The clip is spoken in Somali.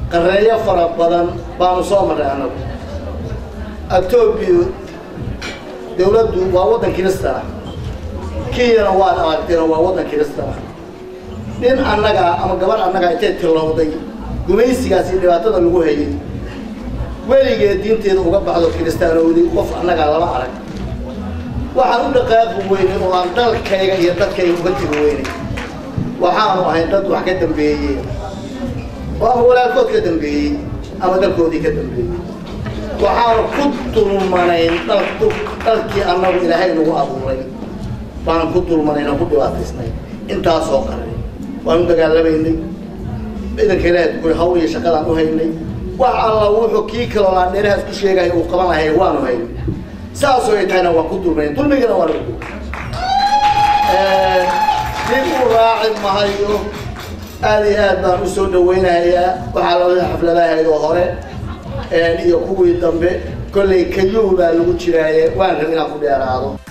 qareeyo fara badan baanu soo marray annagu etoobiya dawladdu waa waddan kirista ah kenyana waad aragteen waa waddan kirista ah nin annagaa ama gabarh annagaa intay tillowday gumaysigaas iyo dhibaatada lagu hayay weligeed diinteeda uga baxdo kiristaanowday qof annagaa lama arag waxaan u dhaqaaqi weynay oo aan dalkayga iyo dadkayga uga tegi weynay waxaanu ahay dad wax ka dambeeyey oo ama walaalkood ka dambeeyey ama dalkoodii ka dambeeyey waxaanu ku dulmanayn dhalkii annagu ilaahay nagu abuuray baanu ku dulmanayn oo ku dhibaataysnay intaasoo qaray waanu dagaalamaynay ciidanka ilaahay tukuri hawl iyo shaqadaan u haynay wax alla wuxuu kii kaloo aan dheerahaas ku sheegaya uu qaban lahay waanu haynay saasoo ay tahayna waan ku dulmayn dulmigana waa lagu dib u raaci mahayo aad iyo aad baan usoo dhawaynayaa waxaa labada xafladahayd oo hore iyo kuwii dambe kollay kayuu baa lagu jiraaye waan rab inaan ku dheeraado